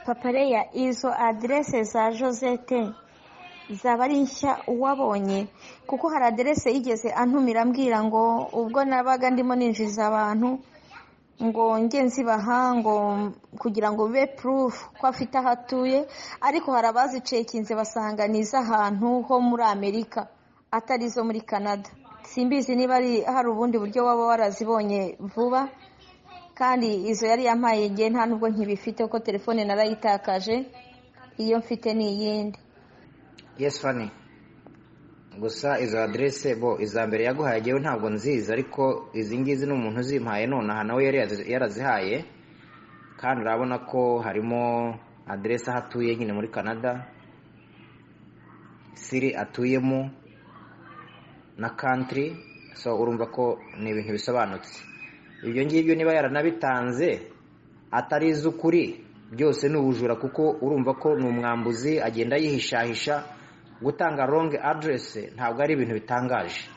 papaleya izo adresse za josette zaba ari nshya wabonye kuko hari adresse yigeze antumira ambwira ngo ubwo nabaga ndimo ninjiriza abantu ngo nge nzibaha ngo kugira ngo bibe proof ko afite aho atuye ariko hari abazicekinze basanga ni iz'ahantu ho muri amerika atari izo muri canada simbizi niba ari hari ubundi buryo waba warazibonye vuba kandi izo yari yampaye igihe nta nubwo nkibifite kuko telefone narayitakaje iyo mfite ni iyindi yes fani gusa izo aderese bo iza mbere yaguhaye ngewe ntabwo nzizi ariko izi ngizi ni umuntu uzimpaye nonaha nawe yari yazi- yarazihaye kandi urabona ko harimo aderese aho atuye nyine muri canada siri atuyemo na country so urumva ko ni ibintu bisobanutse ibyo ngibyo niba yaranabitanze atari iz'ukuri byose ni ubujura kuko urumva ko ni umwambuzi agenda yihishahisha gutanga wrong address ntabwo ari ibintu bitangaje